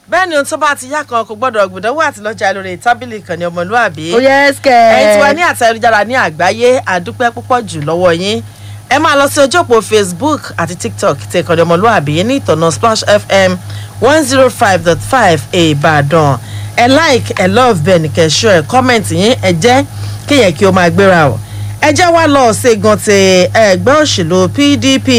bẹ́ẹ̀ ni ohun tó bá ti yá kan kò gbọ́dọ̀ gbọ́dọ̀wọ́ àti lọ́jà lórí tábìlì ìkànnì ọmọlúàbí ó yẹ ẹsẹ̀. ẹ̀yin tí wà ní àtẹ ayélujára ní àgbáyé àdúpẹ́ púpọ̀ jù lọ́wọ́ yín ẹ máa lọ sí ojú òpó facebook àti tiktok ti ìkànnì ọmọlúàbí ní ìtọ̀nà splash fm one zero five dot five ìbàdàn ẹ like ẹ love bẹ́ẹ̀ ní kẹ́sọ́ ẹ comment yín ẹ jẹ́ kéèyàn kí o máa gbéra o ẹ jẹ́ wá lọ ṣègùn ti ẹgbẹ́ òṣèlú pdp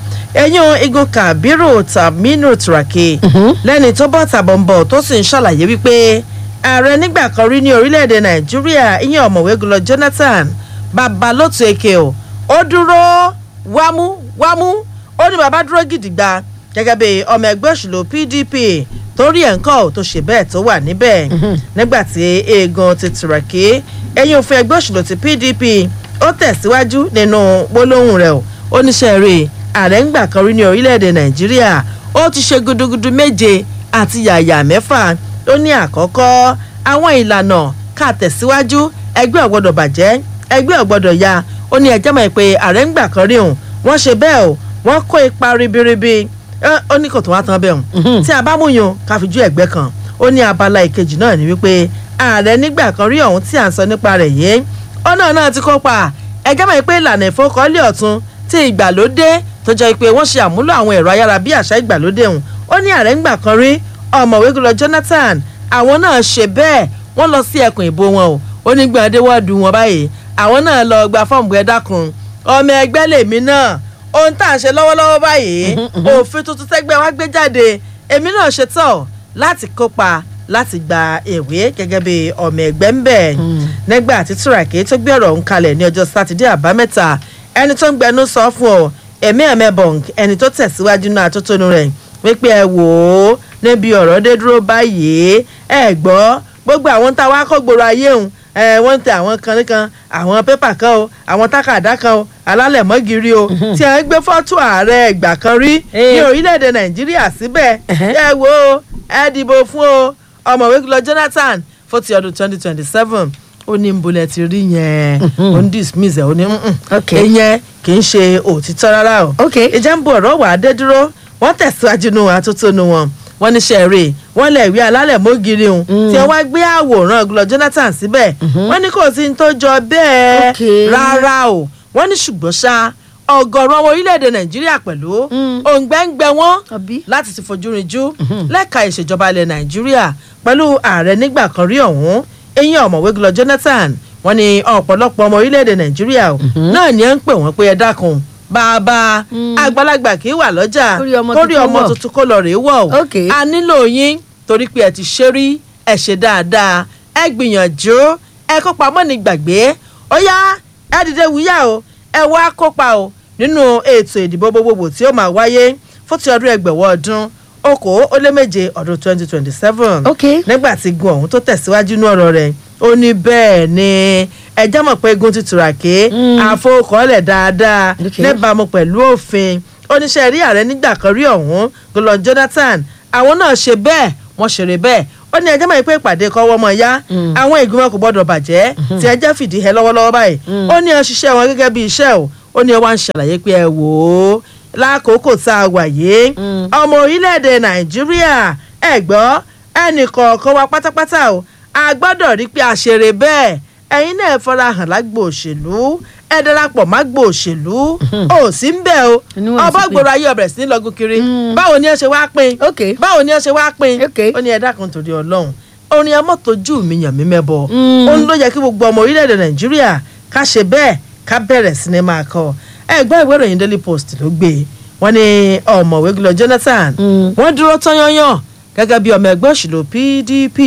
ẹ̀yìn igun kabiru taminu turaki lẹ́ni tó bọ́ tàbọ̀nbọ̀ tó sì ń ṣàlàyé wípé ààrẹ nígbà kan rí ní orílẹ̀-èdè nàìjíríà ìyẹn ọ̀mọ̀wé gulọ jonathan babalótu eke o ó dúró wámú wámú ó ní bàbá dúró gidigba gẹ́gẹ́ bí ọmọ ẹgbẹ́ òṣèlú pdp torí ẹ̀ ń kọ́ tó ṣe bẹ́ẹ̀ tó wà níbẹ̀ nígbà tí eegun ti turaki ẹ̀yìn òfin ẹgbẹ́ òṣèlú ti pdp ó tẹ̀síwájú nínú gbólóhùn rẹ̀ o ó níṣẹ́ rè ààrẹ ń gbà kan rí ní orílẹ̀-èdè nàìjíríà ó ti ṣe gudugudu méje àti yàyà mẹ́fà ó ní àkọ́kọ́ àwọn ìlànà ká tẹ̀síwájú ẹgbẹ́ ọ̀gbọ́dọ̀ bàjẹ́ ẹgbẹ́ ọ̀gbọ́dọ̀ ya ó ní ẹjẹ́ mọ̀ pé ààrẹ ń gbà kan rí òun wọ́n ṣe bẹ́ẹ̀ o wọ́n kó ipa ribiribi ẹ, ó ní kò tó wá tán bẹ́ẹ̀ o tí a bá mú yun ká fi ju ẹ̀gbẹ́ kan ó ní abala ìkejì náà ní wípé ààrẹ nígbà kan rí ọ̀hún tí à ń sọ nípa rẹ̀ yìí ọ̀nà náà ti kópa ẹjẹ́ mọ̀ pé ìlànà ìfowókọ́lé ọ̀tún ti ìgbàlódé tó jẹ́ pé wọ́n ṣe àmúlò àwọn ẹ̀rọ ayára bí àṣà ìgbàlódé ọ̀hún ó ní ààrẹ ń gbà kan rí ọ̀mọ̀wé gúlọ jonathan àwọn náà ṣe bẹ́ẹ̀ wọ́n lọ sí ẹkùn ìbò wọn o ó ní gbọ̀ndé wọ́ọ̀dù wọn báyìí àwọn náà lọ gba fọ́ọ̀mù ẹ̀ dákun ọmọ ẹgbẹ́ lèmi náà ohun tá à ń ṣe lọ́wọ́lọ́wọ́ báyìí òfin tuntun tẹ́gbẹ́ wá gbé jáde èmi náà ṣe tọ̀ láti kópa láti gba ìwé gẹ́gẹ́ bí ọmọ ẹgbẹ́ ń bẹ̀ nígbà tí túràkì tó gbé ọ̀rọ̀ ń kalẹ̀ ní ọjọ́ sátidé àbámẹ́ta ẹni tó ń gbẹnu sọ fún ọ ẹ̀mí ẹ̀mẹ́bọ̀n ẹni tó tẹ̀síwájú náà tó tónu rẹ̀ wípé ẹ wò ó níbi ọ̀rọ̀ dé dúró báyìí ẹ gbọ́ gbogbo àwọn tá a wá kó gbòòrò ayé òun ẹ wọ́n ń tẹ àwọn kan nìkan àwọn pépà kan o àwọn tákàdá kan o alálẹ̀mọ́gìrì o tí a ń gbé fọ́tò ààrẹ ìgbà kan rí ní orílẹ̀-èdè nàìjíríà síbẹ̀ ẹ wò ó ẹ dìbò fún o ọmọwé lọ jonathan fún ti ọdún twenty twenty seven ó ní nbọlẹ̀ ti rí yẹn ó ń dismiss ẹ̀ ó ní Ok. ìyẹn kì í ṣe òtítọ́ rárá o Ok. ìjà ń bo ọ̀rọ̀ wà á dé dúró wọ́n tẹ̀síwájú nù àtótónu wọn wọ́n ní sẹ́ẹ̀rì wọ́n lẹ̀ wí alálẹ̀ mọ́gìrì òun tí wọ́n wá gbé àwòrán gulọ jonathan síbẹ̀ wọ́n ní kò sí ní tó jọ bẹ́ẹ̀ Ok. rárá o wọ́n ní ṣùgbọ́n ṣá ọ̀gọ̀rọ̀ ọmọ orílẹ̀-èdè nàìjíríà pẹ̀lú òǹgbẹ́ngbẹ́ wọn Àbí? láti ti fojú rinjú lẹ́ka ìṣèjọba ilẹ̀ nàìjíríà pẹ̀lú ààrẹ nígbà kan rí ọ̀hún eyín ọ̀mọ̀wé gulọ jonathan wọ́n ní ọ̀pọ̀lọpọ̀ ọmọ orílẹ̀-èdè nàìjíríà o náà ni ẹ ń pè wọ́n pé ẹ dákun bàbá àgbàlagbà kì í wà lọ́jà Kórí ọmọ kórí tuntun ọmọ wọ̀. tuntun kó lọ rèé wọ̀ o Ok. a nílò yín torí pé ẹ ti ṣe rí ẹ ṣe dáadáa ẹ gbìyànjú ẹ kópa mọ́ ní gbàgbé ó yá ẹ dìde wúyà o ẹ wá kópa o nínú ètò ìdìbò gbogbogbò tí ó máa wáyé fún ti ọdún ẹgbẹ̀wọ̀ ọdún okòó ó lé méje ọdún twenty twenty seven Ok. nígbà tí gun ọ̀hún tó tẹ̀síwájú ní ọ̀rọ̀ rẹ̀ ó ní bẹ́ẹ̀ ni ẹjẹ́ mọ̀ pé gun ti tùràké àfọwọ́kọ́lẹ̀ dáadáa Ok. níbàámu pẹ̀lú òfin oníṣẹ́ rí ààrẹ nígbà kan rí ọ̀hún gọlọ jonathan àwọn náà ṣe bẹ́ẹ̀ wọ́n ṣeré bẹ́ẹ̀ ó ní ẹjẹ́ mọ̀ pé ìpàdé kọ́wọ́ mọ̀ ya àwọn ìgbìmọ̀ kò gbọ́dọ̀ bàjẹ́ tí ẹjẹ́ fìdí hẹ lọ́wọ́lọ́wọ́ báyìí ó ní ẹ ṣiṣẹ́ wọn gẹ́gẹ́ bí iṣẹ́ o ó ní ẹ wá ń ṣàlàyé pé ẹ wò ó lákòókò tá a wà yìí ọmọ orílẹ̀-èdè nàìjíríà ẹ gbọ́ ẹnì kọ̀ọ̀kan wa pátápátá o a gbọ́dọ̀ rí pé a ṣeré bẹ́ẹ̀ ẹ̀yin náà ẹ fara hàn lágbo òṣèlú ẹ darapọ̀ mágbo òṣèlú ò sí ń bẹ̀ o Inú wọn ọba sì pé. gbòòrò ayé ọbẹ̀ sí ní lọ́gùn kiri báwo ni ẹ ṣe wá pín Ok. báwo ni ẹ ṣe wá pín Ok. ó ní ẹ dákun torí ọlọ́run orin ẹ mọ́tòjú mi yàn mí mẹ́bọ Mm. ó ń ló yẹ kí gbogbo ọmọ orílẹ̀-èdè nàìjíríà ká ṣe bẹ́ẹ̀ ká bẹ̀rẹ̀ sí ni máa kọ ẹgbẹ́ ìwé ìròyìn daily post ló gbé wọ́n ní ọ̀mọ̀wé gulọ jonathan Mm. wọ́n dúró tán yányán gẹ́gẹ́ bí ọmọ ẹgbẹ́ òṣèlú pdp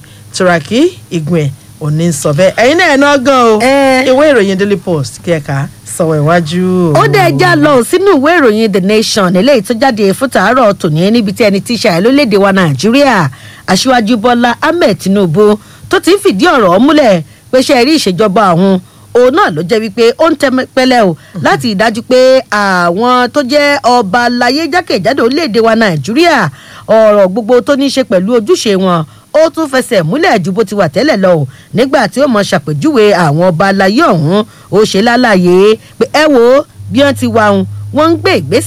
turaki igun òní ń sọ bẹ́ẹ̀ ẹ̀yin náà ẹ̀ náà gan o Ẹ. ìwé ìròyìn daily post kí ẹ kà á sọ̀wọ́ iwájú. ó dẹ̀ já lọ sínú ìwé ìròyìn the nation eléyìí tó jáde fún tàárọ̀ tòní níbi tí ẹni tí í ṣàyẹ̀ lórílẹ̀‐èdè wa nàìjíríà aṣíwájú bọ́lá ahmed tinubu tó ti ń fìdí ọ̀rọ̀ múlẹ̀ pé ṣe rí ìṣèjọba àwọn òun náà ló jẹ́ wípé ó ń tẹ́ pẹ́lẹ́ o láti ìdájú pé àwọn tó jẹ́ ọba aláyé jákèjádò orílẹ̀‐èdè wa nàìjíríà ọ̀rọ̀ gbogbo tó ní í ṣe pẹ̀lú ojúṣe wọn ó tún fẹsẹ̀ múlẹ̀ ju bó ti wà tẹ́lẹ̀ lọ o nígbà tí ó mọ ṣàpèjúwe àwọn ọba aláyé ọ̀hún ó ṣe lálàyé pé ẹ wo bí wọ́n ti wà ń wọ́n ń gbé ìgbésẹ̀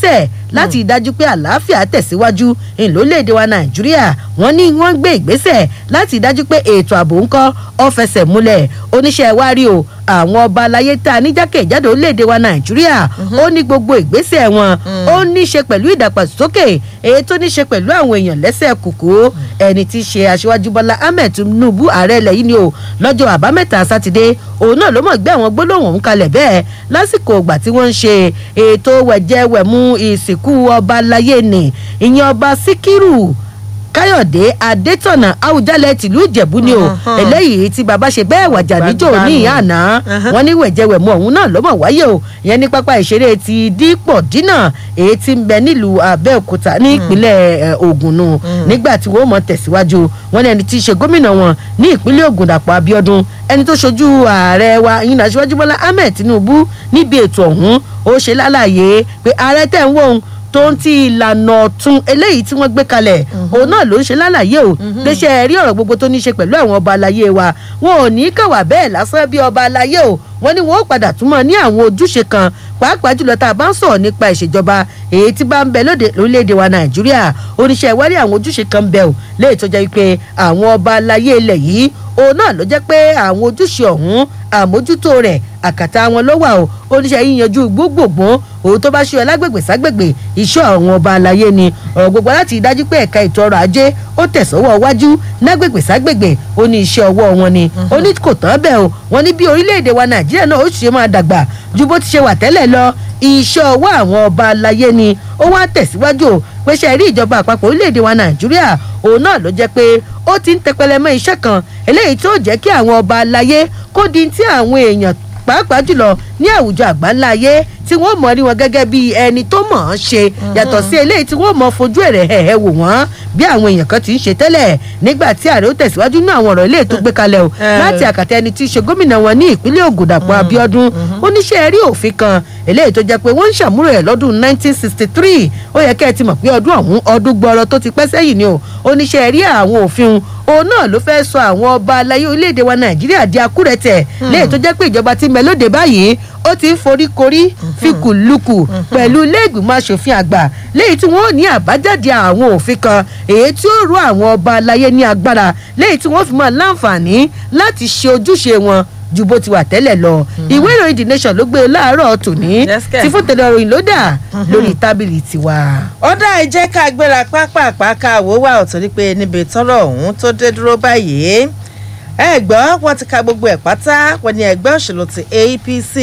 láti dájú pé àlàáfíà tẹ̀síwájú ìlólèdè wa nàìjíríà wọ́n ní wọ́n gbé ìgbésẹ̀ láti dájú pé ètò ààbò ńkọ́ ọ fẹsẹ̀ múlẹ̀ oníṣẹ́ wa rí o àwọn ọba aláyé tá a ní jákèjádò orílẹ̀-èdè wa nàìjíríà ó ní gbogbo ìgbésẹ̀ wọn ó ní ṣe pẹ̀lú ìdàgbàsókè èyí tó ní ṣe pẹ̀lú àwọn èèyàn lẹ́sẹ̀ kùkú ẹni tí í ṣe aṣíwájú bọ́lá ahmed tinubu ààrẹ ilẹ̀ yìí ni o lọ́jọ́ àbámẹ́ta sátidé òun náà ló mọ̀ gbé àwọn gbólóhùn ọ̀hún kalẹ̀ bẹ́ẹ̀ lásìkò ìgbà tí wọ́n ń ṣe ètò wẹ̀jẹwẹ̀mú ìsìnkú ọba aláyé ni ìyẹn ọba síkírù káyọ̀dé adétọ̀nà àwùjalẹ̀ tìlú ìjẹ̀bú ni o eléyìí tí baba ṣe bẹ́ẹ̀ wàjà níjó ní ìyá àná wọn ní wẹ̀jẹ̀wẹ̀mú ọ̀hún náà lọ́mọ̀ wáyé o ìyẹn ní pápá ìṣeré ti dípọ̀ dínà èyí tí ń bẹ nílùú abẹ́òkúta ní ìpínlẹ̀ ogun nù nígbà tí wọ́n mọ̀ tẹ̀síwájú wọn ní ẹni tí í ṣe gómìnà wọn ní ìpínlẹ̀ ogun dàpọ̀ abiodun ẹni tó ṣojú ààrẹ wa ìyìn aṣíwájú bọ́lá ahmed tinubu níbi ètò ọ̀hún ó ṣe lálàyé pé ààrẹ tẹ̀ ń wò ó tó ń ti ìlànà ọ̀tún eléyìí tí wọ́n gbé kalẹ̀ òun náà ló ń ṣe lálàyé o léṣe rí ọ̀rọ̀ gbogbo tó ní ṣe pẹ̀lú àwọn ọba aláyé wa wọn ò ní kàwá bẹ́ẹ̀ lásán bí ọba aláyé o wọ́n ní wọ́n ó padà túmọ̀ ní àwọn ojúṣe kan pàápàá jùlọ tá a bá ń sọ̀rọ̀ nípa ìṣèjọba èyí tí bá ń bẹ lóde lórílẹ̀‐èdè wa nàìjíríà oníṣẹ́ ìwárí àwọn ojúṣe kan bẹ̀ ò léyìí tó jẹ́ pé àwọn ọba aláyé ilẹ̀ yìí òun náà ló jẹ́ pé àwọn ojúṣe ọ̀hún àmójútó rẹ̀ àkàtà wọn ló wà o oníṣẹ́ yíyanjú gbogbogbò òun tó bá ṣe ọ lágbègbè ságbègbè iṣẹ́ àwọn ọba àlàyé ni ọ̀rọ̀ gbogbo láti dájú pé ẹ̀ka ètò ọrọ̀ ajé ó tẹ̀sọ́wọ́ wájú lágbègbè ságbègbè ó ní iṣẹ́ ọwọ́ wọn ni ó ní kò tán bẹ́ẹ̀ o wọ́n ní bí orílẹ̀-èdè wa nàìjíríà náà ó ṣe máa dàgbà ju bó ti ṣe wà tẹ́lẹ̀ lọ iṣẹ́ ọwọ́ àwọn ọba àlàyé ni ó wá tẹ̀síwájú o pé ṣe rí ìjọba àpapọ̀ orílẹ̀-èdè wa nàìjíríà òun náà ló jẹ́ pé ó ti ń tẹpẹlẹ mọ́ iṣẹ́ kan eléyìí tó jẹ́ kí àwọn ọba àlàyé kó di tí àwọn èèyàn pàápàá jùlọ ní àwùjọ àgbáńlá ayé tí wọ́n mọ̀ rí wọn gẹ́gẹ́ bí ẹni tó mọ̀ ọ́n ṣe yàtọ̀ sí eléyìí tí wọ́n mọ̀ fojú ẹ̀rẹ̀ ẹ̀ẹ́ wò wọ́n bí àwọn èèyàn kan ti ń ṣe tẹ́lẹ̀ nígbà tí ààrẹ ó tẹ̀síwájú ní àwọn ọ̀rọ̀ eléyìí tó gbé kalẹ̀ o láti àkàtà ẹni tí í ṣe gómìnà wọn ní ìpínlẹ̀ Ògùn Dàpọ̀ Abíọ́dún oníṣẹ́ rí òfin kan eléyìí tó jẹ́ pé wọ́n ń ṣàmúlò ẹ̀ lọ́dún 1963 ó yẹ kẹ́ ẹ ti mọ̀ pé ọdún ọ̀hún ọdún gbọ́rọ̀ tó ti pẹ́ sẹ́yìn ni o oníṣẹ́ rí àwọn òfin òun náà ló fẹ́ sọ àwọn ọba aláyé orílẹ̀-èdè wa Nàìjíríà di akúrẹ̀tẹ̀ léyìí tó jẹ́ pé ìjọba ti mẹ́lódé báyìí ó ti ń foríkorí fikùlukù pẹ̀lú ilé-ìgbìmọ̀ asòfin àgbà léyìí tí wọ́n ní àbájáde àwọn òfin kan èyí tí ó rọ àwọn ọba aláyé ní agbára léyìí tí wọ́n fi máa láǹfààní láti ṣe ojúṣe wọn ju bó ti wà tẹ́lẹ̀ lọ ìwé ìròyìn the nation ló gbé e láàárọ̀ tòní tí fún tẹ̀lé ọ̀rọ̀ ìlú dà lórí tábìlì tiwa. ó dá ẹ jẹ́ ká gbéra pápápá ká wò wá ọ̀tọ̀ ní pé níbi tọ́rọ̀ ọ̀hún tó dé dúró báyìí ẹ gbọ́ wọ́n ti ka gbogbo ẹ̀ pátá wọ́n ní ẹgbẹ́ òṣèlú ti APC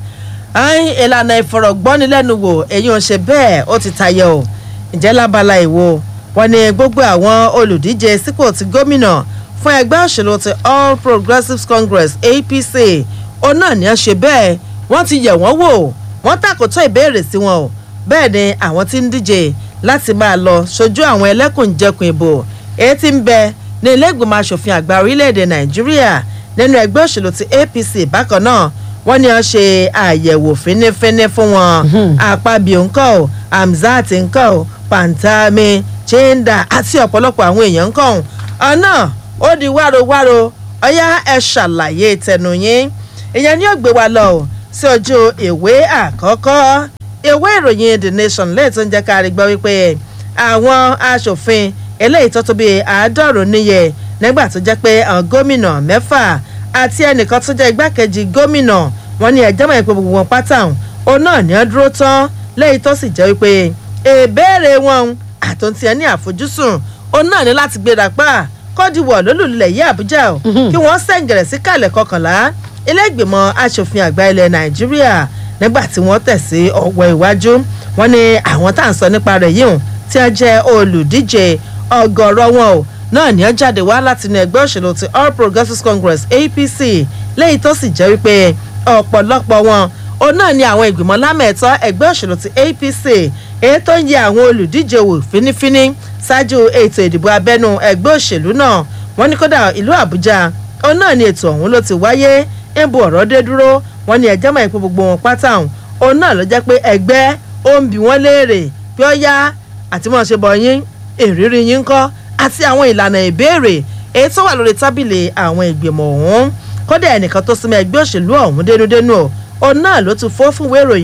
ìlànà ìfọ̀rọ̀gbọ́nilẹ́nuwò èyí ò ṣe bẹ́ẹ̀ ó ti tayọ o ǹjẹ́ lábala ìwo wọ́n ní gbogbo àwọn olùdíje sípò ti gómìnà fún ẹgbẹ́ òṣèlú ti All Progressives Congress APC òun náà ní í ṣe bẹ́ẹ̀ wọ́n ti yẹ̀ wọ́n wò wọ́n tàkótó ìbéèrè sí wọn o bẹ́ẹ̀ ni àwọn tí ń díje láti máa lọ ṣojú àwọn ẹlẹ́kùnjẹkùn ìbò èyí tí ń bẹ ní ilé ìgbìmọ̀ asòfin àgbà orílẹ̀-èdè Nàìjíríà nínú ẹgbẹ́ òṣèlú ti APC bákan náà wọ́n ní wọ́n ṣe àyẹ̀wò fínífíní fún wọn àpábíò ńkọ́ ò Hamzat ńkọ́ ò Pantami Chinda àti ọ̀pọ̀lọpọ̀ àwọn èèyàn ńkọ́ ò ọ̀nà ó di wárowáro ọ̀yá ẹ ṣàlàyé tẹnu yín ìyẹn ni ó gbé wa lọ sí ojú ìwé àkọ́kọ́ ìwé ìròyìn The Nation lẹ́yìn tó ń jẹ́ ká rí gbọ́ wípé àwọn aṣòfin eléyìí tó tó bíi àádọ́rùn níye nígbà tó jẹ́ pé àwọn gómìnà mẹ́fà àti ẹnìkan tó jẹ́ igbákejì gómìnà wọn ní ẹjọ́ mọ̀ pé gbogbo wọn pátá òun náà ní ọ́ dúró tán lẹ́yìn tó sì jẹ́ wípé ìbéèrè wọn àtúntì ẹni àfojúsùn òun náà ní láti gbéra pa kọ́díwọ̀ lólùlẹ̀ yí àbújá o kí wọ́n sẹ̀ǹgẹ̀rẹ̀ sí kàlẹ̀ kọkànlá ilé ìgbìmọ̀ asòfin àgbà ilẹ̀ nàìjíríà nígbà tí wọ́n tẹ̀ sí ọwọ́ iwájú wọn ní àwọn tá à ń sọ nípa rẹ̀ yìí tí wọ́n jẹ́ olùdíje ọgọ́rọ̀ wọn o náà ní ó jáde wá láti inú ẹgbẹ́ òṣèlú ti All Progressives Congress APC lẹ́yìn tó sì jẹ́ wípé ọ̀pọ̀lọpọ̀ wọn òun náà ni àwọn ìgbìmọ̀ lámẹ̀ẹ́tọ́ ẹgbẹ́ òṣèlú ti APC èyí tó ń yẹ àwọn olùdíje wò fínífíní ṣáájú ètò ìdìbò abẹ́nú ẹgbẹ́ òṣèlú náà wọ́n ní kódà ìlú Àbújá òun náà ni ètò ọ̀hún ló ti wáyé ń bu ọ̀rọ̀ dé dúró wọ́n ní ẹjẹ́ mọ̀ ìpín gbogbo wọn pátá òun náà ló jẹ́ pé ẹgbẹ́ ó ń bi wọ́n léèrè pé ó yá àti mọ̀ ṣe bọ̀ yín ìrírí yín kọ́ àti àwọn ìlànà ìbéèrè èyí tó wà lórí tábìlì àwọn ìgbìmọ̀ ọ̀hún kódà ẹnìkan tó súnmọ́ ẹgbẹ́ òṣèlú ọ̀hún dénúdénú òun náà ló tún fọ́ fún ìwé ìròyìn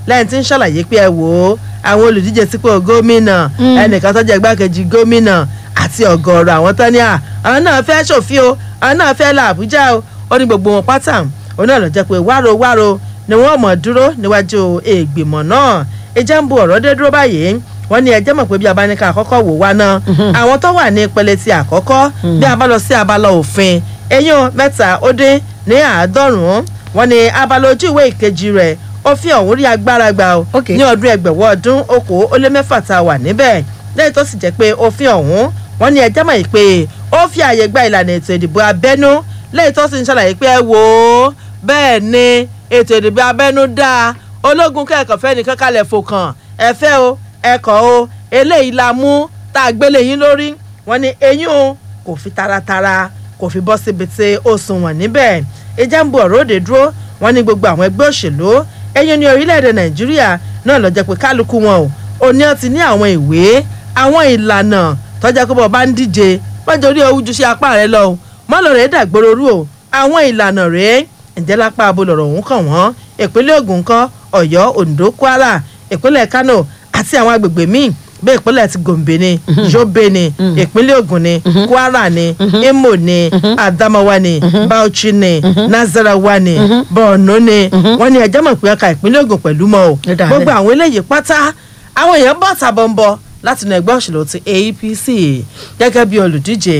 lẹ́yìn tí ń ṣàlàyé pé ẹ wò ó àwọn olùdíje sípò gómìnà ẹnìkan tó jẹ́ igbákejì gómìnà àti ọ̀gọ̀ọ̀rọ̀ àwọn tán ní à àwọn náà fẹ́ ṣòfin o àwọn náà fẹ́ la àbújá o ó ní gbogbo wọn pátá òun náà lọ jẹ́ pé wáro wáro ni wọ́n mọ̀ dúró níwájú ìgbìmọ̀ náà ìjẹ́ ń bu ọ̀rọ̀ dé dúró báyìí wọ́n ní ẹjẹ́ mọ̀ pé bí abáníkà àkọ́kọ́ wò wá náà àwọn tó wà ní ìpele ti àkọ́kọ́ bí a bá lọ sí abala òfin eyín mẹ́ta ó dín ní àádọ́rùn-ún wọ́n ní abala ojú ìwé ìkejì rẹ̀ òfin ọ̀hún rí agbára gbà ó Ok. ní ọdún ẹgbẹ̀wọ́ ọdún okòó ó lé mẹ́fà tá a wà níbẹ̀ lẹ́yìn tó sì jẹ́ pé òfin ọ̀hún wọ́n ní ẹjẹ́ mọ̀ yìí pé ó fi àyè gba ìlànà ètò ìdìbò abẹ́nú lẹ́yìn tó sì ń ṣàlàyé pé ẹ wò ó bẹ́ẹ̀ ni ètò ìdìbò abẹ́nú dáa ológun kẹ́kọ̀ọ́ fẹ́ nìkan kalẹ̀ fòkàn ẹ fẹ́ o ẹkọ̀ o eléyìí la mú tá a gbélé yín lórí wọ́n ní eyín o kò fi taratara kò fi bọ́ síbi tí ó sunwọ̀n níbẹ̀ ìjà ń bu ọ̀rọ̀ òde dúró wọ́n ní gbogbo àwọn ẹgbẹ́ òṣèlú ẹ̀yìn ní orílẹ̀-èdè nàìjíríà náà ló jẹ́ pé kálukú wọn o òní ọ ti ní àwọn ìwé àwọn ìlànà tọ́jà pé bọ́ bá ń díje wọ́n orí owó ju sí apá rẹ lọ o mọ́lọ̀ rẹ̀ dàgbòrò rú o àwọn ìlànà rẹ̀ ǹjẹ́ lápá abo lọ̀rọ̀ òun kàn wọ́n ìpínlẹ̀ Ògùn kọ́ Ọ̀yọ́ Oǹdó Kwara ìpínlẹ̀ Kano àti àwọn agbègbè míì bí ìpínlẹ̀ ti Gombe ni Yobe ni ìpínlẹ̀ Ògùn ni Kwara ni Imo ni Adamawa ni Bauchi ni Nasarawa ni Borno ni wọ́n ní ẹjọ́ mọ̀ pé ọkà ìpínlẹ̀ Ògùn pẹ̀lú mọ́ o Ó dà gbogbo bẹ́ẹ̀. àwọn eléyìí pátá àwọn èèyàn bọ̀ tàbọ̀nbọ̀ láti inú ẹgbẹ́ òṣèlú ti APC gẹ́gẹ́ bí olùdíje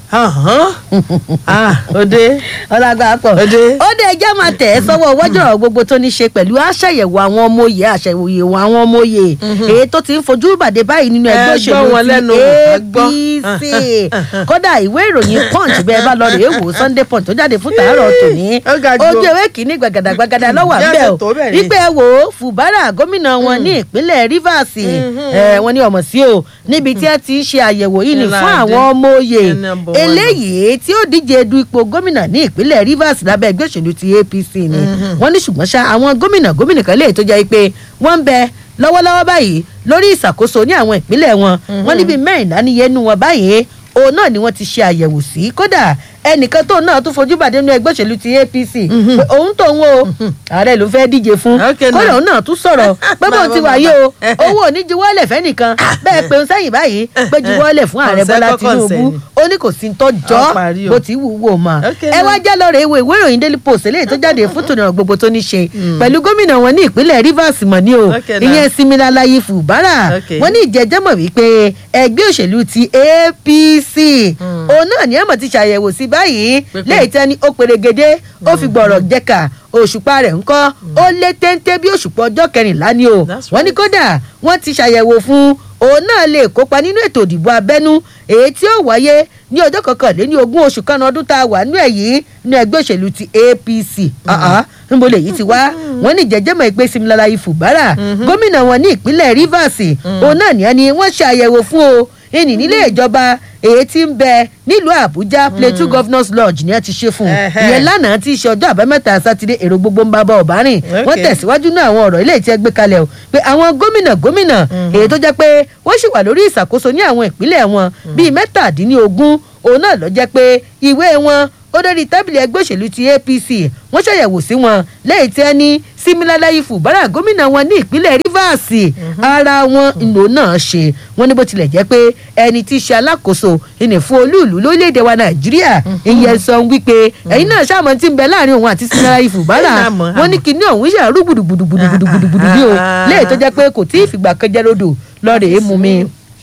Ahán. Ah, òde ọlágbá pọ̀ Òde. ó dé ẹjẹ́ máa tẹ̀ ẹ́ sọ́wọ́ wọ́jọ́ ọ̀rọ̀ gbogbo tó ní ṣe pẹ̀lú àṣàyẹ̀wò àwọn ọmọ òye àṣàyẹ̀wò àwọn ọmọ òye èyí tó ti ń fojú bàdé báyìí nínú ẹgbẹ́ Ẹ òṣèlú gbọ́ wọn lẹ́nu, ti ẹ gbọ́. APC kódà ìwé ìròyìn punch bẹ́ẹ̀ bá lọ rèé wò Sunday punch tó jáde fún tàárọ̀ tòní Ó ga jù o. ojú ewé kìíní gbàgàdàgbàgàdà lọ́wọ́ Bí a àbẹ́ ṣe o tó bẹ́ẹ̀ ni. wípé ẹ wò ó Fubara gómìnà wọn ní ìpínlẹ̀ Rivers ẹ, wọ́n ní ọmọ sí o níbi tí ẹ ti ń ṣe àyẹ̀wò yìí ní fún Ìlàjẹ. àwọn ọmọ òye Ẹni number one. eléyìí tí ó díje du ipò gómìnà ní ìpínlẹ̀ Rivers lábẹ́ ẹgbẹ́ òṣèlú ti APC ni wọ́n ní ṣùgbọ́n ṣá àwọn gómìnà gómìnà kan léè tó jẹ́ pé wọ́n ń bẹ lọ́wọ́lọ́wọ́ báyìí lórí ìṣàkóso ní àwọn ìpínlẹ̀ wọn wọ́n níbi mẹ́rìnlá níye nú wọn báyìí òun náà ni wọ́n ti ṣe àyẹ̀wò sí kódà ẹnìkan tóun náà tún fojú bàdé nínú ẹgbẹ́ òṣèlú ti APC pé òun tóun o ààrẹ ló fẹ́ díje fún Okay, kódà now. òun náà tún sọ̀rọ̀ pé bóun ti wà yìí o owó ò ní juwọ́lẹ̀ fẹ́nìkan bẹ́ẹ̀ pé òun sẹ́yìn báyìí pé juwọ́lẹ̀ fún ààrẹ Consent Bọ́lá kọ́ consent Tinubu ni. ó ní kò sí ń tọ́jọ́ Ó parí o. bó ti wù wò mọ́ Okay, ẹ wá now. já lọ́rọ̀ ìwé ìwé ìròyìn Daily Post eléyìí tó jáde fún tòun gbogbo tó ní ṣe pẹ̀lú gómìnà wọn ní ìpínlẹ̀ Rivers mọ̀ ní o Okay, now. ìyẹn Siminalayi Fubara Okay. wọ́n ní ìjẹ́jẹ́ mọ̀ wípé ẹgbẹ́ òṣèlú ti APC òun náà ní ẹ̀mọ̀ ti ṣàyẹ̀wò sí báyìí Pípé. lẹ́yìn tẹ́ni ó perégedé ó fi gbọ̀rọ̀ jẹ́ka òṣùpá rẹ̀ ńkọ́ ó lé téńté bí òṣùpá ọjọ́ kẹrìnlá ni o That's wọ́n ní right. kódà wọ́n ti ṣàyẹ̀wò fún òun náà lè kópa nínú ètò ìdìbò abẹ́nú èyí tí ó wáyé ní ọjọ́ kọkànléní ogún oṣù kan ọdún tá a wà nínú ẹ̀ yìí nínú ẹgbẹ́ òṣèlú ti APC Ah-ah, níbo lèyí ti wá wọ́n ní jẹjẹmọ ìpè Siminalayi Fubara gómìnà wọn ní ìpínlẹ̀ Rivers òun náà ní ẹni wọ́n ṣe àyẹ̀wò fún o ìní nílé ìjọba èyí tí ń bẹ nílùú Àbújá Plateau Governors Lodge ni ẹ ti ṣe fún un Ẹhẹ́. ìyẹn lánàá tí í ṣe ọjọ́ àbámẹ́ta sátidé èrò gbogbo ń bá bá ọ̀bá rìn wọ́n Okay. tẹ̀síwájú náà àwọn ọ̀rọ̀ ilé tí ẹ gbé kalẹ̀ o pé àwọn gómìnà gómìnà èyí tó jẹ́ pé wọ́n sì wà lórí ìṣàkóso ní àwọn ìpínlẹ̀ wọn bíi mẹ́tàdínlógún òun náà ló jẹ́ pé ìwé wọn ó dórí tábìlì ẹgbẹ́ òṣèlú ti APC wọ́n ṣàyẹ̀wò sí wọn lẹ́yìn tí ẹni Siminalayi Fubara gómìnà wọn ní ìpínlẹ̀ Rivers ara wọn ìlò náà ṣe wọ́n ní bó tilẹ̀ jẹ́ pé ẹni tí í ṣe alákòóso ìní fún olúùlú lórílẹ̀‐èdè wa Nàìjíríà ìyẹn sọ wípé ẹ̀yin náà ṣàmọ́ tí ń bẹ láàrin òun àti Siminalayi Fubara Ẹ̀yin náà mọ̀, wọ́n ní àmọ́. kinní ọ̀hún ṣàrú gbùdùgbùdùgbùdùgbùdù bí o lẹ́yìn tó jẹ́ pé kò tí ì fìgbà kan jẹ́ lódò lọ́ọ̀rẹ́ mú mi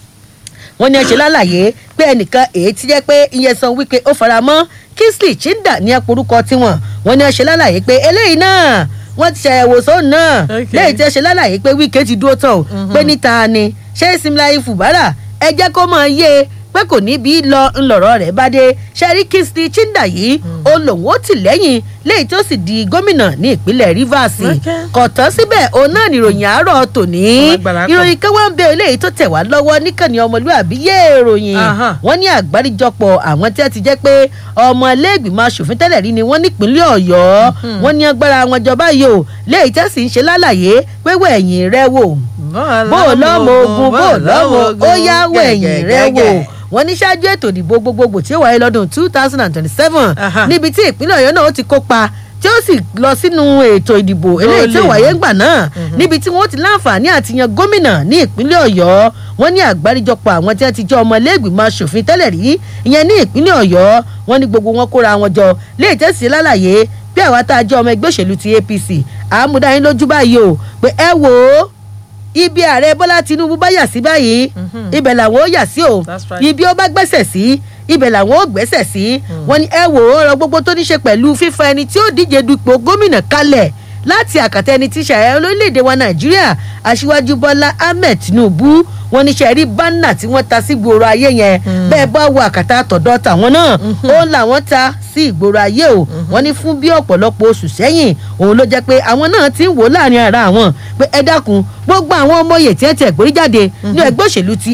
wọ́n ní ẹ ṣe lálàyé pé ẹnìkan èyí tí jẹ́ pé Nyesom Wike ó fara mọ́ Kingsley Chinda ní ẹ̀pọ̀rúkọ tiwọn wọ́n ní ẹ ṣe lálàyé pé eléyìí náà wọ́n ti ṣàyẹ̀wò sóun náà Okay. lẹ́yìn tí ẹ ṣe lálàyé pé Wike ti dúró tán o pé níta ni ṣé Siminalayi Fubara ẹ jẹ́ kó máa yé e pé kò ní bí lọ ńlọrọ rẹ̀ bá dé ṣẹ́rí Kingsley Chinda yìí ó lòun ó tì lẹ́yìn lẹ́yìn tó sì di gómìnà ní ìpínlẹ̀ Rivers Okay. kò tán síbẹ̀ òun náà nìròyìn àárọ̀ tòní Alágbára pọ̀. ìròyìn kan wá ń bẹ eléyìí tó tẹ̀ wá lọ́wọ́ níkànnì ọmọlúàbí yé ìròyìn Aha. wọ́n ní àgbáríjọpọ̀ àwọn tí wọ́n ti jẹ́ pé ọmọ iléègbìmọ̀ asòfin tẹ́lẹ̀ rí ni wọ́n nípínlẹ̀ Ọ̀yọ́ wọ́n ní agbára wọn jọba yìí o léyìí tẹ́ sì ń ṣe lálàyé pé wẹ̀yìn rẹ wò bó o lọ́mọ ogun bó o lọ́mọ ó yá wẹ̀yìn rẹ wò wọ́n ní ṣáájú ètò ìdìbò gbogbogbò tí ó wáyé lọ́dún two thousand and twenty-seven Aha. níbi tí ìpínlẹ̀ Ọ̀yọ́ náà ó ti kópa tí tí ó sì lọ sínú ètò ìdìbò eléyìí tí ó lè wáyé mọ̀. ńgbà náà níbi tí wọ́n ti láǹfààní àti yan gómìnà ní ìpínlẹ̀ ọ̀yọ́ wọ́n ní àgbáríjọpọ̀ àwọn tí wọ́n ti jẹ́ ọmọlẹ́gbìmọ̀ asòfin tẹ́lẹ̀ rí ìyẹn ní ìpínlẹ̀ ọ̀yọ́ wọ́n ní gbogbo wọn kóra wọn jọ lè tẹ̀sí lálàyé bí àwa tá a jẹ́ ọmọ ẹgbẹ́ òṣèlú ti apc àmúdáyín lójú báyìí o pé ẹ wò ó ibi ààrẹ bọ́lá tinubu bá yà sí báyìí ibẹ̀ làwọn ó yà sí o That's right. ibi ó bá gbẹ́sẹ̀ sí ibẹ̀ làwọn ó gbẹ́sẹ̀ sí wọ́n ní ẹ wò ó ọ̀rọ̀ gbogbo tó ní ṣe pẹ̀lú fífa ẹni tí ó díje dupò gómìnà kalẹ̀ láti àkàtà ẹni tí ṣàyẹ̀ olórílẹ̀‐èdè wa nàìjíríà aṣíwájú bọ́lá ahmed tinubu wọ́n ní ṣe rí bánà tí wọ́n ta sí gbòòrò ayé yẹn bẹ́ẹ̀ bá wo àkàtà tọ̀dọ̀ tàwọn náà ó làwọn ta sí ìgboro ayé o wọ́n ní fún bí ọ̀pọ̀lọpọ̀ oṣù sẹ́yìn òun ló jẹ́ pé àwọn náà ti ń wò láàrin ara àwọn pé ẹ dákun gbogbo àwọn ọmọye tí ẹ ti ẹ̀gbórí jáde ní ẹgbẹ́ òṣèlú ti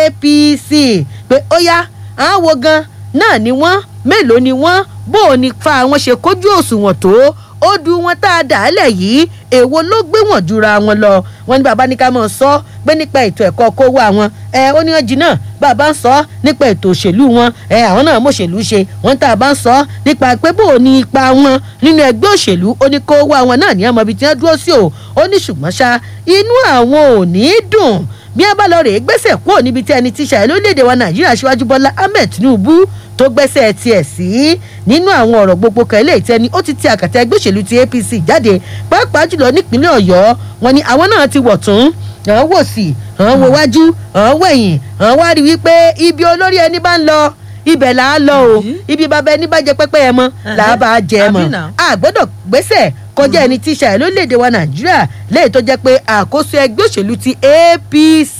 apc pé ó yá àwọn wo gan náà ni wọ́n mélòó ni wọ́n bó o ní fa àwọn ṣe kójú òṣùwọ̀n tó ó du wọn tá a dà á lẹ̀ yìí èwo ló gbé wọn jura wọn lọ wọn ní bàbá ní ká mọ̀ sọ pé nípa ètò ẹ̀kọ́ kó wá wọn ẹ ó ní wọn jìnnà bàbá ń sọ nípa ètò òṣèlú wọn ẹ àwọn náà mọ̀ṣèlú ṣe wọn tá a bá ń sọ nípa pé bó o ní ipa wọn nínú ẹgbẹ́ òṣèlú ó ní kó wá wọn náà ní ọmọ ibi tí wọ́n dúró sí o ó ní ṣùgbọ́n ṣá inú àwọn ò ní dùn bí ẹ bá lọ rèé gbèsè kúrò níbi tí ẹni tí ṣàyẹ lórílẹ̀‐èdè wa nàìjíríà ṣíwájú bọ́lá ahmed tinubu tó gbẹ́sẹ̀ tiẹ̀ sí nínú àwọn ọ̀rọ̀ gbogbo kan ilé ìtẹ́ni ó ti ti àkàtà ẹgbẹ́ òṣèlú ti apc jáde pàápàá jùlọ nípínlẹ̀ ọ̀yọ́ wọn ni àwọn náà ti wọ̀ tún àwọn wò sí àwọn wo wájú àwọn wẹ̀yìn àwọn wá rí wípé ibi olórí ẹni bá ń lọ ibẹ̀ là á lọ o Àbí? ibi bàbá ẹni bá jẹ pẹ́pẹ́ ẹ mọ́ là á bá a jẹ ẹ mọ́ Àbí náà? a gbọ́dọ̀ gbẹ́sẹ̀ kọjá ẹni tí ṣàyẹ̀ lórílẹ̀‐èdè wa nàìjíríà lẹ́yìn tó jẹ́ pé àkóso ẹgbẹ́ òṣèlú ti apc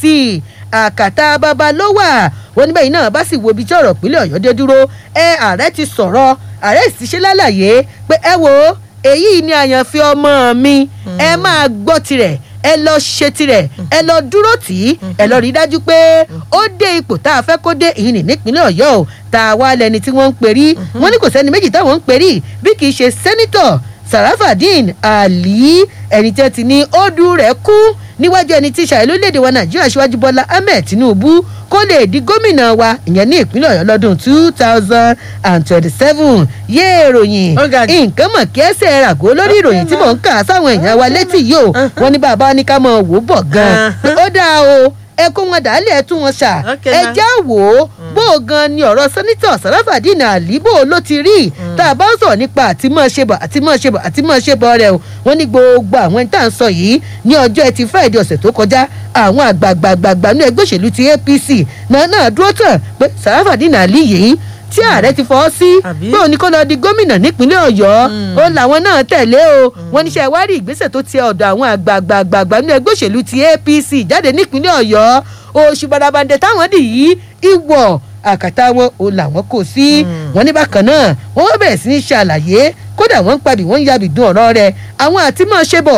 àkàtà bàbá ló wà wọn níbẹ̀ yìí náà bá sì wo ibi tí ọ̀rọ̀ ìpínlẹ̀ ọ̀yọ́ dé dúró ẹ ààrẹ ti sọ̀rọ̀ ààrẹ sì ṣe lálàyé pé ẹ wo èyí ni àyànfi ọmọ mi ẹ máa gbọ́ tirẹ̀ ẹ lọ ṣe tirẹ̀ ẹ lọ dúró tì í ẹ lọ rí i dájú pé ó dé ipò tá a fẹ́ kó dé ìyìn ní nípínlẹ̀ ọ̀yọ́ o tá a wá lẹni tí wọ́n ń perí wọ́n ní kò sẹ́ni méjì táwọn ń perí bí kì í ṣe sẹ́nítọ̀ sarafadin ali ẹni tí ó ti ní ó dú rẹ̀ kú níwájú ẹni tí ṣàyẹ̀ lórílẹ̀‐èdè wa nàìjíríà ṣíwájú bọ́lá ahmed tinubu kó lè di gómìnà wa ìyẹn ní ìpínlẹ̀ ọ̀yọ́ lọ́dún two thousand and twenty-seven yé ìròyìn Ó ga jù. nǹkan mọ̀ kí ẹsẹ̀ ràgó lórí ìròyìn tí mò ń kà sáwọn èèyàn wa létí yìí o wọ́n ní bàbá ní ká mọ̀ wò bọ̀ gan-an pé ó dáa o ẹ kó wọn dàálẹ̀ ẹ tún wọn ṣà Okay, ẹ na. já wò ó bó o gan ni ọ̀rọ̀ sẹ́nitọ̀ sàràfàdínà àlì bó o ló ti rí tá a bá ń sọ̀rọ̀ nípa àti mọ̀ ṣe bọ̀ àti mọ̀ ṣe bọ̀ àti mọ̀ ṣe bọ̀ rẹ̀ o wọ́n ní gbogbo àwọn ẹni tá à ń sọ yìí ní ọjọ́ ẹtì friday ọ̀sẹ̀ tó kọjá àwọn àgbààgbààgbà ní ẹgbẹ́ òṣèlú ti apc náà náà dúró tàn pé sàràfàdínà àlì yìí tí ààrẹ ti fọwọ́ sí Àbí? pé òní kó lọ di gómìnà nípínlẹ̀ ọ̀yọ́ ó làwọn náà tẹ̀lé o wọ́n níṣẹ́ wá rí ìgbésẹ̀ tó ti ọ̀dọ̀ àwọn àgbààgbààgbà ní ẹgbẹ́ òṣèlú ti apc jáde nípínlẹ̀ ọ̀yọ́ oṣù barabandẹ táwọn dì yí ìwọ̀ àkàtà wọn ò làwọn kò sí wọn ní bákan náà wọn wá bẹ̀rẹ̀ sí ní ṣàlàyé kódà wọ́n ń pabì wọ́n ń yabì dún ọ̀rọ̀ rẹ̀ àwọn àti máa ṣe bọ̀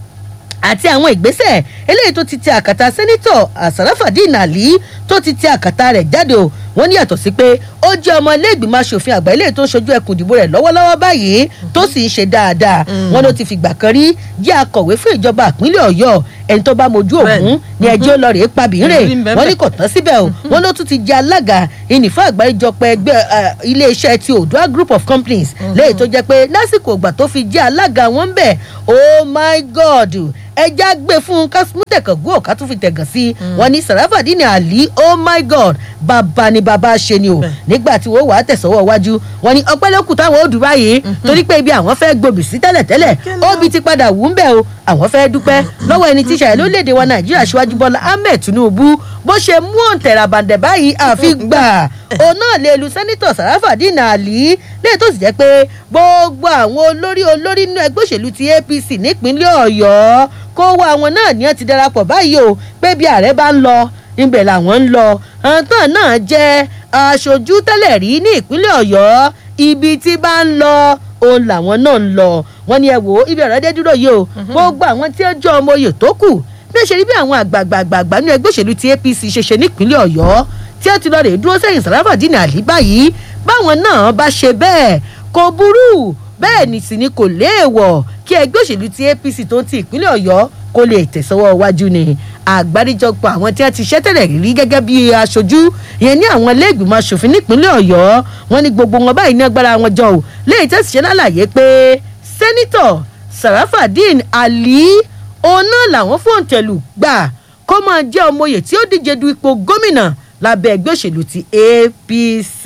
àti àwọn ìgbésẹ̀ eléyìí tó ti ti àkàtà sẹ́nitọ̀ àsàràfàdín àlí tó ti ti àkàtà rẹ̀ jáde o wọ́n ní yàtọ̀ sí pé ó jẹ́ ọmọ iléègbìmọ̀ asòfin àgbà eléyìí tó ń ṣojú ẹkùn ìdìbò rẹ̀ lọ́wọ́lọ́wọ́ báyìí tó sì ń ṣe dáadáa wọ́n ló ti fìgbà kan rí jẹ́ akọ̀wé fún ìjọba ìpínlẹ̀ ọ̀yọ́ ẹni tó bá mojú ògún ni ẹjọ́ lọ rèé pabìrè Ìrírí ń bẹ wọ́n ní bẹ́ẹ̀. kò tán síbẹ̀ o wọ́n ló tún ti jẹ́ alága ìnìfọ́ àgbáríjọpọ̀ ẹgbẹ́ eh, iléeṣẹ́ ti odua group of companies léyìí tó jẹ́ pé lásìkò ìgbà tó fi jẹ́ alága wọn ń bẹ̀ oh my god ẹja gbé fún un ká mú tẹ̀kàn gún ọ̀ká tún fi tẹ̀gàn sí i wọ́n ní sàràfàdínì àlí oh my god bàbá ni bàbá ṣe ni o Bẹ́ẹ̀. nígbà tí wọ́n wà á tẹ̀sọ́wọ́ wájú wọ́n ní ọpẹ́ lókù táwọn ò dùn báyìí torí pé ibi àwọn fẹ́ gbòbì sí tẹ́lẹ̀tẹ́lẹ̀ Kíni? óbi ti padà wù ú ń bẹ̀ o àwọn fẹ́ dúpẹ́ lọ́wọ́ ẹni tí ṣàyẹ̀ lórílẹ̀‐èdè wa nàìjíríà ṣíwájú bọ́lá ahmed tinubu bó ṣe mú òǹtẹ̀rà bàǹdẹ̀ báyìí àfi gbà òun náà lè lu sẹ́nitọ̀ sàràfàdín àlí lẹ́yìn tó sì jẹ́ pé gbogbo àwọn olórí olórí nínú ẹgbẹ́ òṣèlú ti apc nípínlẹ̀ ọ̀yọ́ kó wá àwọn náà ní ẹ ti darapọ̀ báyìí o pé bí ààrẹ bá ń lọ ibẹ̀ làwọn ń lọ àǹtàn náà jẹ́ aṣojú tẹ́lẹ̀ rí ní ìpínlẹ̀ ọ̀yọ́ ibi tí bá ń lọ òun làwọn náà ń lọ wọn ni ẹ wò ó ibi ọ̀rọ̀ dé dúró yìí o gbogbo àwọn tí ó jọ ọmọ oyè tó kù bí ó ṣe rí bí àwọn àgbààgbààgbà nínú ẹgbẹ́ òṣèlú ti apc ṣe ṣe nípínlẹ̀ ọ̀yọ́ tí ó ti lọ rè dúró sẹ́yìn sàràfàdínì àlí báyìí báwọn náà bá ṣe bẹ́ẹ̀ kò burú bẹ́ẹ̀ ni sì ni kò léèwọ̀ kí ẹgbẹ́ òṣèlú ti apc tó ń ti ìpínlẹ̀ ọ̀yọ́ kó lè tẹ̀sọ́wọ́ wájú ni àgbáríjọpọ̀ àwọn tí wọ́n ti ṣẹ́tẹ̀lẹ̀ rí gẹ́gẹ́ bí aṣojú ìyẹn ní àwọn iléègbìmọ̀ asòfin nípínlẹ̀ ọ̀yọ́ wọn ní gbogbo wọn báyìí ní agbára wọn jọ ò léyìí tẹ̀sí ṣe lálàyé pé sẹ́nitọ̀ sarafadeen ali òun náà làwọn fòǹtẹ̀lù gbà kó máa jẹ́ ọmọye tí ó díje du ipò gómìnà lábẹ́ ẹgbẹ́ òṣèlú ti apc.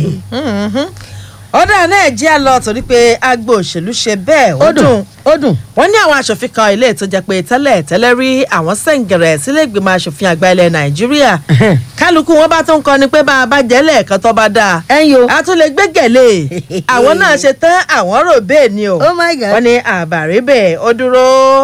ọ̀dà náà jẹ́ àlọ́ torí pé agbo òṣèlú ṣe bẹ́ẹ̀ ó dùn ó dùn. wọ́n ní àwọn aṣòfin kan ilé tó jẹ́ pé tẹ́lẹ̀ tẹ́lẹ̀ rí àwọn sẹ́ǹgẹ̀rẹ̀ sílé ìgbìmọ̀ aṣòfin àgbà ilẹ̀ nàìjíríà kálukú wọn bá tún kọ ni pé bá a bá jẹ́ lẹ́ẹ̀kan tó bá dáa ẹ̀yin o. a tún lè gbé gẹ̀lẹ́ àwọn náà ṣe tán àwọn rò bẹ́ẹ̀ ni o oh my god. wọ́n ní àbàríbẹ̀ ó dúró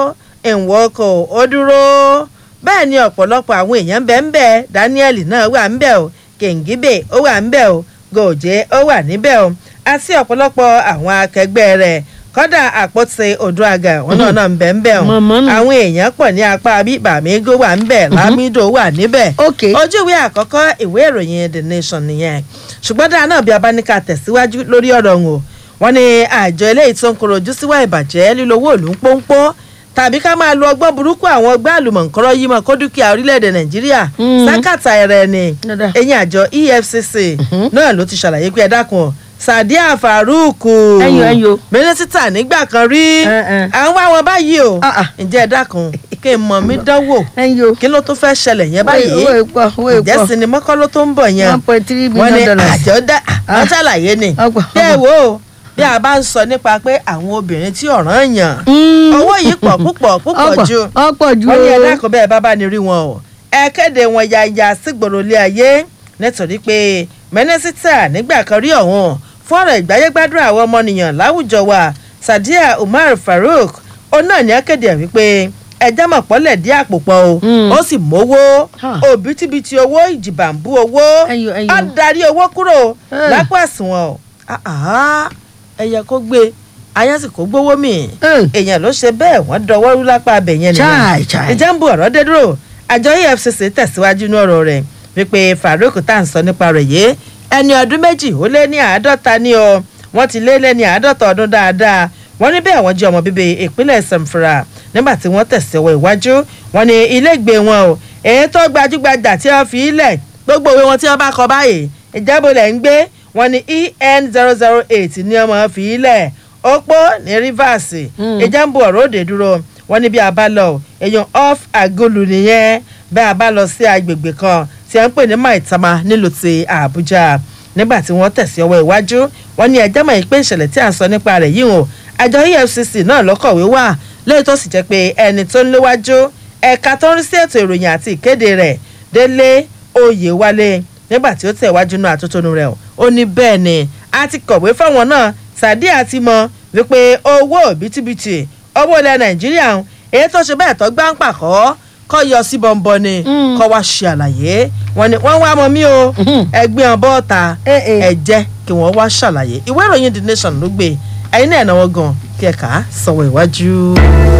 ìwọ́kọ̀ ó dúró bẹ́ẹ̀ ni ọ̀pọ̀lọpọ̀ àwọn èèyàn bẹ́ẹ̀ ń bẹ́ẹ̀ daniel náà wà ń bẹ́ẹ̀ o kèǹgíbè ó wà ń bẹ́ẹ̀ o gòjé ó wà níbẹ̀ o àti ọ̀pọ̀lọpọ̀ àwọn akẹgbẹ́ rẹ̀ kọ́dà àpótí odòàgà wọn náà náà ń bẹ̀ ń bẹ̀ o Mọ̀mọ́ nù. àwọn èèyàn pọ̀ ní apá bíbàmígò wà ń bẹ̀ lámídò wà níbẹ̀ ok ojú ìwé àkọ́kọ́ ìwé ìròyìn the nation nìyẹn ṣùgbọ́n dáa náà bí a bá ní ká tẹ̀síwájú lórí ọ̀rọ̀ ọ̀hún o wọ́n ní àjọ eléyìí tó ń koro ojú síwá ìbàjẹ́ lílo owó òlù ń pọ́npọ́ tàbí ká máa lo ọgbọ́n burúkú àwọn ọgbẹ́ àlùmọ̀ǹkọ́rọ́ yìí mọ̀ kó dúkìá orílẹ̀-èdè nàìjíríà Mm. sákàtà ẹ̀rẹ̀ ni Dáadáa. ẹ̀yìn àjọ efcc náà ló ti ṣàlàyé pé ẹ dákun o, sadiya farouk Ẹ̀yin o, ẹ̀yin o. mínísítà nígbà kan rí Ẹ, ẹ. à ń wá wọn báyìí o Ah, ah. ǹjẹ́ ẹ dákun kí n mọ̀ mí dánwò ẹ̀yin o. kí ló tún fẹ́ ṣẹlẹ̀ yẹn báyìí owó ìpọ̀ owó ǹjẹ́ ìpọ̀ sinimá kọ́ ló tó ń bọ̀ yẹn one point three wọ́n ní million dollars. àjọ dá àwọn ṣàlàyé ni Ọgbà, bí ẹ ọgbà. wò ó bí a bá ń sọ nípa pé àwọn obìnrin tí ọ̀ràn yàn Mm. owó yìí pọ̀ púpọ̀ púpọ̀ Ọ̀pọ̀, ju ọ̀pọ̀ ju wọ́n ní o. ẹ̀dá kan bẹ́ẹ̀ bá bá ní rí wọn o ẹ kéde wọn yaya sígboro ilé ayé nítorí pé mínísítà nígbà kan rí ọ̀hún fún ọ̀rọ̀ ìgbáyégbádùn àwọn ọmọnìyàn láwùjọ wa sadiya umar farouk ó náà ní akéde ẹ̀ wípé ẹja mọ̀ pọ́lẹ̀ dí àpò pọ̀ o Mm. ó sì mówó Huh. òbítíbitì owó ìjìbàǹbù owó Ẹyọ, ẹyọ. á darí owó kúrò Eh. lápò àsùnwọ̀n o Ah, ah, ẹyẹ kó gbé ayé sì kó gbówó mì Eh. èèyàn ló ṣe bẹ́ẹ̀ wọ́n dọwọ́ rú lápá abẹ yẹn Chai, chai. ìjà ń bu ọ̀rọ̀ dé dúró àjọ efcc tẹ̀síwájú ní ọ̀rọ̀ rẹ̀ wípé farouk tá à ń sọ nípa rẹ̀ yé ẹni ọdún méjì ó lé ní àádọ́ta ní o wọ́n ti lé lẹ́ni àádọ́ta ọdún dáadáa wọ́n ní bẹ́ẹ̀ wọ́n jẹ́ ọmọ bíbí ìpínlẹ̀ samfara nígbà tí wọ́n tẹ̀síwọ́ iwájú wọ́n ní ilégbèé wọn o èyí tó gbajúgbajà tí wọ́n fi ilẹ̀ gbogbo òwe wọn tí wọ́n bá kọ báyìí ìjábọ̀lẹ̀ ń gbé wọn ní en zero zero eight ní ọmọ fi ilẹ̀ opó ní rivers Mm. ìjà ń bu ọ̀rọ̀ òde dúró wọ́n ní bí a bá lọ èèyàn off agolo nìyẹn bí a bá lọ sí agbègbè kan tí a ń pè ní maitama nílùú ti àbújá nígbà tí wọ́n tẹ̀sí ọwọ́ iwájú wọ́n ní ẹjẹ́ mọ̀ pé ìṣẹ̀lẹ̀ tí a ń sọ nípa rẹ̀ yìí o àjọ efcc náà lọ́kọ̀wé wà lẹ́yìn tó sì jẹ́ pé ẹni tó ń léwájú ẹ̀ka tó ń rí sí ètò ìròyìn àti ìkéde rẹ̀ délé oyèwálé nígbà tí ó tẹ̀ wájú náà àtótónu rẹ̀ o ó ní bẹ́ẹ̀ ni a ti kọ̀wé fáwọn náà sàdí àti mọ wípé owó bìtìbìtì owó ilẹ̀ nàìjíríà ń èyí tó ṣe bẹ́ẹ̀ tó gbá ń pàkọ́ kọ́ yọ sí bọ́ńbọ́n ni Mm. kọ́ wá ṣe àlàyé wọn ni wọ́n wá mọ mí o Mhm. ẹgbẹ́ ọ̀bọ ọ̀ta Eh, eh. ẹ jẹ́ kí wọ́n wá ṣàlàyé ìwé ìròyìn the nation ló gbé ẹ̀yin náà náwó gan kí ẹ kà á sọ̀wọ́ iwájú.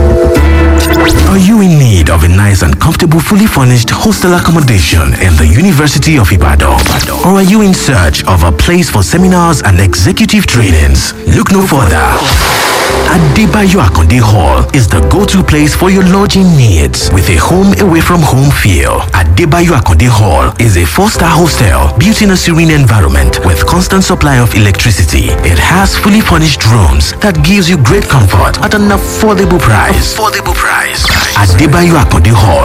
Are you in need of a nice and comfortable, fully furnished hostel accommodation in the University of Ibadan? Or are you in search of a place for seminars and executive trainings? Look no further. Adebayo Akonde Hall is the go-to place for your lodging needs with a home away from home feel. Adebayo Akonde Hall is a four-star hostel built in a serene environment with constant supply of electricity. It has fully furnished rooms that gives you great comfort at an affordable price. Affordable price. Adebayo Akonde Hall